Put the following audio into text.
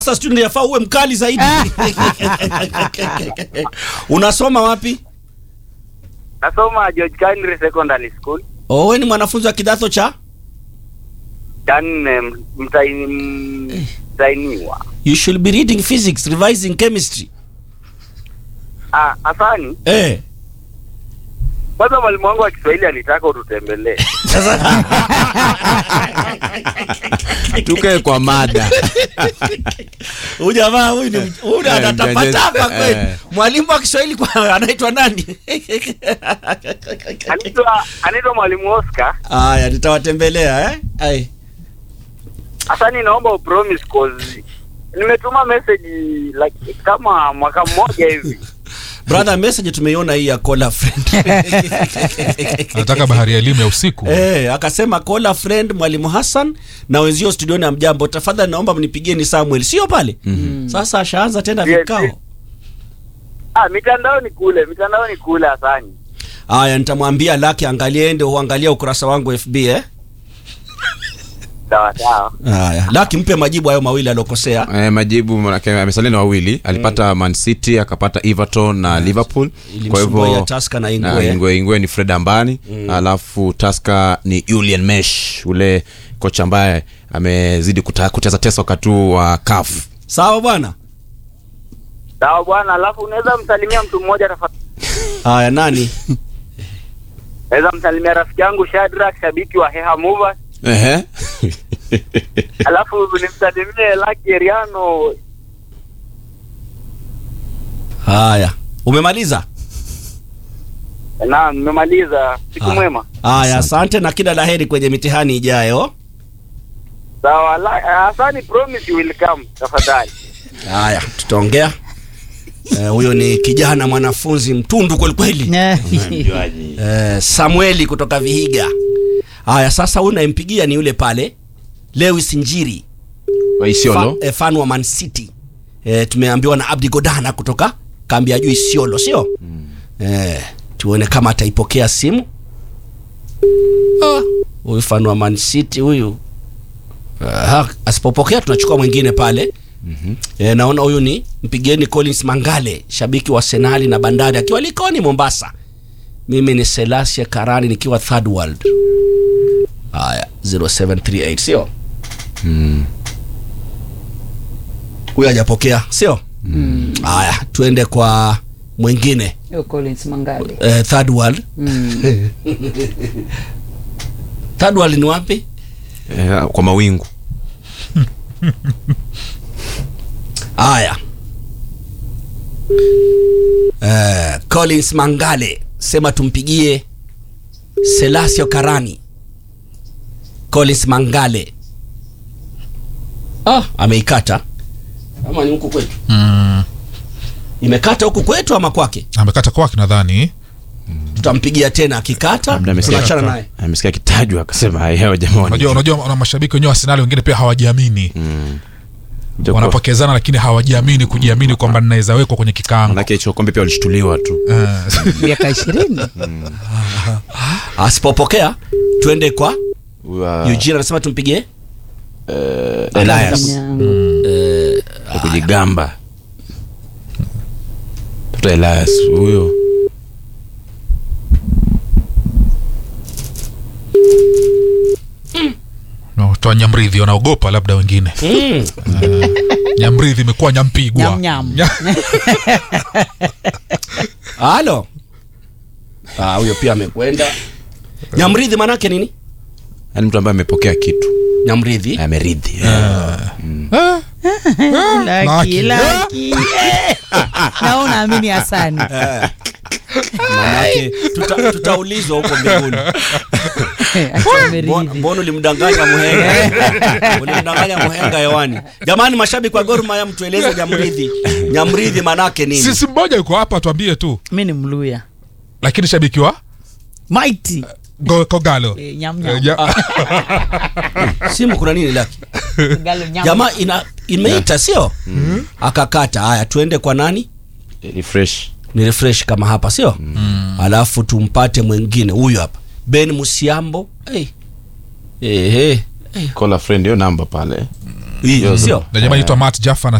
Sasa student yafaa uwe mkali zaidi. Unasoma wapi? Nasoma George Henry Secondary School. Oh, wewe ni mwanafunzi wa kidato cha? Cha nne mtaini- mtainiwa. You should be reading physics, revising chemistry. Ah, Asani, Eh. kwanza mwalimu wangu wa Kiswahili alitaka ututembelee. tukae kwa mada Huyu jamaa huyu ni huyu Eh, anatapatapa mjanja- kweli. eh. Mwalimu wa Kiswahili kwa anaitwa nani? Anaitwa anaitwa mwalimu Oscar. Aya, nitawatembelea eh? Ai. Asani, naomba upromise cause nimetuma message like kama mwaka mmoja hivi. Brother, message tumeiona hii ya Cola friend. anataka bahari ya elimu ya usiku Eh, akasema Cola friend Mwalimu Hassan na wenzio studioni ya mjambo, tafadhali naomba mnipigieni Samuel, sio pale? Sasa ashaanza tena Yes, vikao. yes. Ah, mitandao ni kule, mitandao ni kule Asani. Aya, nitamwambia Laki angalie, ende uangalia ukurasa wangu FB eh. Sawa sawa. Haya, Laki mpe majibu hayo mawili alokosea. eh, majibu manake amesalia na wawili alipata man city akapata everton na liverpool kwa Ilimsumbua ya hivyo Tusker na na Ingwe. ingwe ingwe ni fred ambani alafu taska ni julian mesh ule kocha ambaye amezidi kuta- kuteza tesa wakati huu wa kaf Sawa bwana. Sawa bwana, alafu unaweza msalimia mtu mmoja tafadhali. Haya, nani? Naweza msalimia rafiki yangu Shadrack, shabiki wa Heha Movers. Ehe. Alafu nimsalimie Lucky Eriano. Haya, umemaliza? Naam, nimemaliza. Siku Haya. mwema. Haya, asante na kila laheri kwenye mitihani ijayo. Sawa, la- Asani promise you will come tafadhali. Haya, tutaongea. Eh, huyo ni kijana mwanafunzi mtundu kweli kweli. Eh, Samueli kutoka Vihiga. Haya, sasa huyu nayempigia ni yule pale Lewis Njiri Wa isiolo Fa, eh, fan wa Man City. Eh, tumeambiwa na Abdi Godana kutoka kambi ya juu Isiolo, sio? Eh, tuone kama ataipokea simu. Ah, Huyu fan wa Man City huyu. Ah, asipopokea tunachukua mwingine pale. E, naona huyu ni mpigeni Collins Mangale, shabiki wa Senali na Bandari akiwa Likoni Mombasa. Mimi ni Selasia Karani nikiwa Third World. Haya, 0738 sio? Huyu hajapokea, sio? Haya, tuende kwa mwingine Yo, Collins Mangale. eh, Third World. Mm. Third World ni wapi? eh, kwa mawingu Haya. Eh, Collins Mangale sema tumpigie Selasio Karani. Collins Mangale. Ah, ameikata. Ama ni huku kwetu? mm. Imekata huku kwetu ama kwake? amekata kwake nadhani Tutampigia tena akikata. Labda amesikia- Tunaachana naye. amesikia kitajwa akasema haya jamani unajua unajua na mashabiki wenyewe wa Arsenal wengine pia hawajiamini Ndio kwa- wanapokezana lakini hawajiamini kujiamini kwamba ninaweza wekwa kwenye kikaango manake hicho kombe pia walishtuliwa tu Eh, miaka ishirini Asipopokea tuende kwa Wa- Eugene anasema tumpigie eh, Elias ya kujigamba Tafuta Elias huyo no, toa nyamridhi wanaogopa labda wengine mm. nyamridhi imekuwa nyampigwa Nyam, nyam. Nya- Halo. Ah, huyo pia amekwenda. Nyamridhi manake nini? yaani mtu ambaye amepokea kitu Nyamridhi. ameridhi Laki, Laki. laki. na unaamini Hasani Manake tuta, tutaulizwa huko mbinguni. Mbona- Ameridhi. Mbona ulimdanganya muhenga? ulimdanganya muhenga hewani. Jamani mashabiki wa Gor Mahia mtueleze Nyamridhi. Nyamridhi manake nini? sisi mmoja yuko hapa tuambie tu mi ni mluya lakini shabiki wa maiti Go- kogalo Eh, nyam, Eh, nyam. ja- Simu kuna nini laki? Galo nyam. Jamaa ina imeita sio? Akakata. Haya tuende kwa nani? ni fresh Ni refresh kama hapa sio? Alafu tumpate mwingine huyu hapa. Ben Musiambo. Hey. Ehe. call a friend hiyo namba pale Hii, Yozo. sio na jamaa anaitwa Matt Jaffa